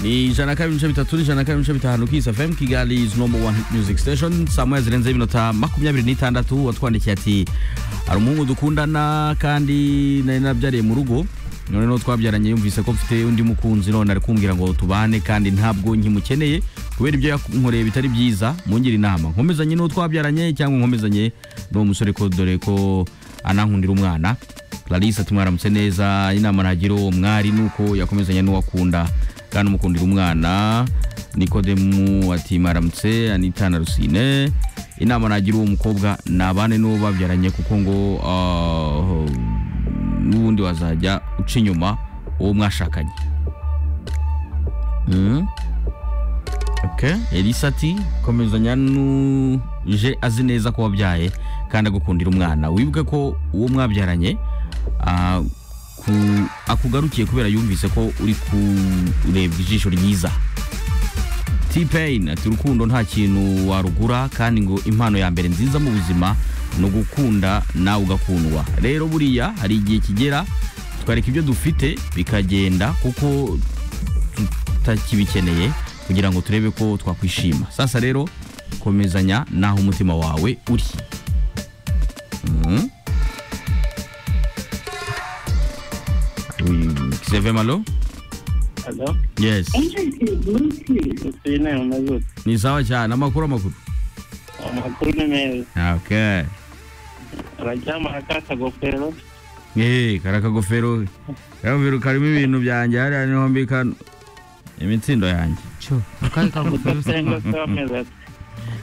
ny zanakavy misabitatoy zanakavy misabitahanuki izy avy mikigali izy nomber one hit music station samwezi renze iminota makumyabiri n'itandatu watwandikiye ati hari umuhungu dukundana kandi nari nabyariye mu rugo noneho twabyaranye yumvise ko mfite undi mukunzi none ari kumbwira ngo tubane kandi ntabwo nkimukeneye kubera ibyo yankoreye bitari byiza mungire inama nkomezanye n'uwo twabyaranye cyangwa nkomezanye n'uwo musore ko dore ko anankundira umwana clarisse ati mwaramutse neza inama nagira uwo mwari ni uko yakomezanya n'uwo akunda kandi umukundira umwana nikodemu ati mwaramutse anita na rusine inama nagira uwo mukobwa nabane n'uwo babyaranye kuko ngo ah, n'ubundi wazajya uca inyuma uwo mwashakanye Mhm. elisa ati komezanya n'uje azi neza ko wabyaye kandi agukundira umwana wibuke ko uwo mwabyaranye ah, ku- akugarukiye kubera yumvise ko uri kureba ijisho ryiza t-pain ati urukundo nta kintu warugura kandi ngo impano ya mbere nziza mu buzima ni ugukunda nawe ugakundwa rero buriya hari igihe kigera tukareka ibyo dufite bikagenda kuko tutakibikeneye kugira ngo turebe ko twakwishima sasa rero komezanya n'aho umutima wawe uri Mhm. Oui, Xavier Malo? Hello? Yes. Sine umeze ute? Ni sawa cyane amakuru amakuru. Amakuru ni meza. Okay. Araryama ka kagofero. Eh, kara kagofero. Kagofero karimo ibintu byanjye hariya niho mbika imitsindo yanjye. Cyo. Udasenga se wameze ati.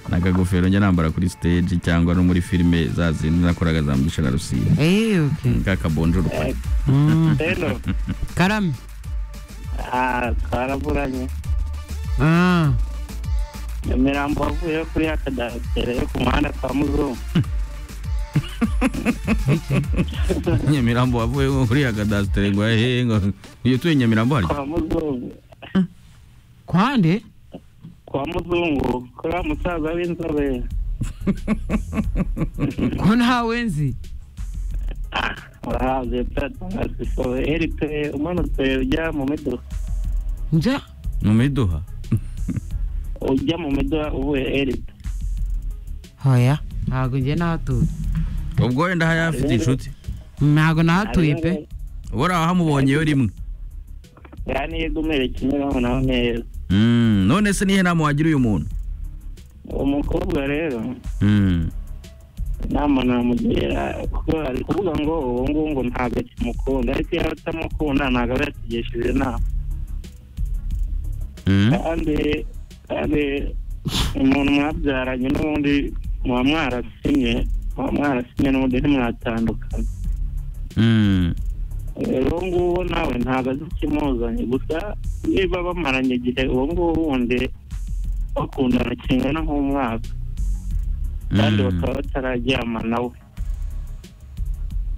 Nakagofero njya nambara kuri stage cyangwa no muri filime za zindi nakoraga za mbisha na rusizi. Eh, okay. Kakabonjuru. Eh, Mm. Seno? Karame. Ah, twaraburanye. Ah. Nyamirambo wavuyeyo kuri ya kadasiteri yo ku muhanda kwa Muzungu. Nyamirambo wavuye ngo kuri akadastere ngo eh ngo iyo tuye Nyamirambo hari. Kwa Muzungu. Kwande? Kwa Muzungu. Kuri wa musaza w'inzobe. Ko ntawe nzi? Ah, urahaze pe. So, eri pe umanutse ujya mu miduha. Nja? Mu miduha. Ujya mu miduha uvuye eri pe. Hoya. Ntago njye nahatuye. Ubwo wenda haya afite inshuti. Ntago nahatuye pe. Bora hamubonyeyo rimwe. Yani yego umere Kimironko naho neza. Mm, none se nihe nama wagira uyu muntu? Uwo mukobwa rero Mm. inama namugira kuko ari kuvuga ngo ubu ngubu ngo ntabwo akimukunda ariko iyo atamukunda ntabwo aba yatugishije inama Mm. kandi kandi umuntu mwabyaranye n'ubundi muba mwarasimye muba mwarasimye n'ubundi ntimwatandukana Mm. rero uwo nguwo nawe ntabwo azi ikimuzanye gusa niba bamaranye igihe uwo nguwo wundi bakundana kingana nk'umwaka kandi Mm. bakaba batararyama nawe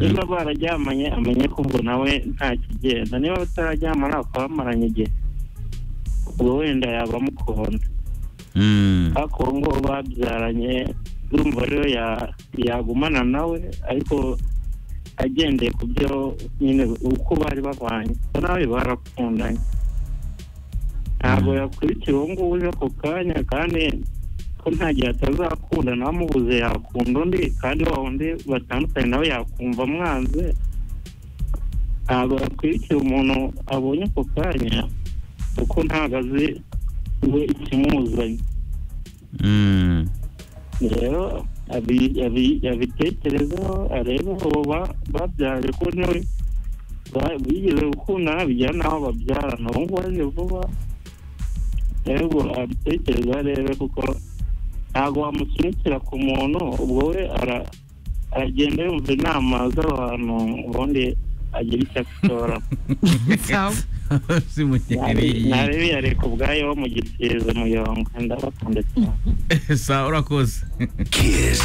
niba bararyamanye amenye ko ngo nawe nta kigenda niba batararyamana bakaba bamaranye igihe ubwo wenda yaba amukunda Mm. ariko uwo nguwo babyaranye urumva rero ya- yagumana nawe ariko agendeye ku byo nyine uko bari babanye kuko nawe barakundanye ntabwo yakurikira uwo nguwo uje ako kanya kandi ko nta gihe atazakunda nawe amubuze yakunda undi kandi wa wundi batandukanye nawe yakumva mwanze ntabwo yakurikira umuntu abonye ako kanya kuko ntabwo azi we ikimuzanye Mm. rero abi- abi- abitekerezeho arebe uwo ba- babyara ko nawe ba- bigeze gukundana bijyana n'aho babyarana ubu ngubu aje vuba rero abitekerezeho arebe kuko ntabwo wamusunikira ku muntu ubwo we ara- aragenda yumva inama z'abantu ubundi agira icyo atora Sawa. Si munyeri. ntarebe yareka ubwayo wo mu gisize muyonga ndabakunda cyane Sa urakoze. Kiss.